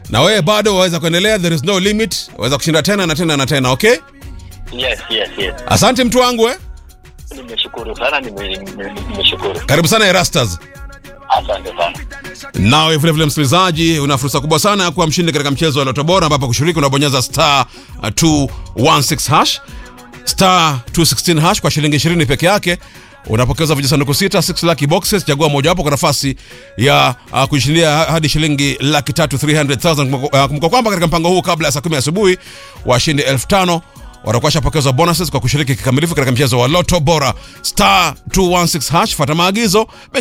na wewe bado waweza kuendelea there is no limit waweza kushinda tena na tena na tena okay Yes, yes, yes. asante mtu wangu eh? Nimeshukuru sana, nime- nime- nimeshukuru. karibu sana erastas Asante sana. nawe vilevile msikilizaji una fursa kubwa sana ya kuwa mshindi katika mchezo wa loto bora ambapo kushiriki unabonyeza star uh, 216 hash star 216 hash kwa shilingi 20 peke yake unapokeza vijisanduku sita 6 lucky boxes chagua mojawapo kwa nafasi ya uh, kuishindia hadi shilingi laki tatu 300000 Kumbuka- uh, kumbuka kwamba katika mpango huu kabla ya saa 10 asubuhi washindi 5000 watakuwa shapokezwa bonuses kwa kushiriki kikamilifu katika mchezo wa loto bora star 216 hash fata maagizo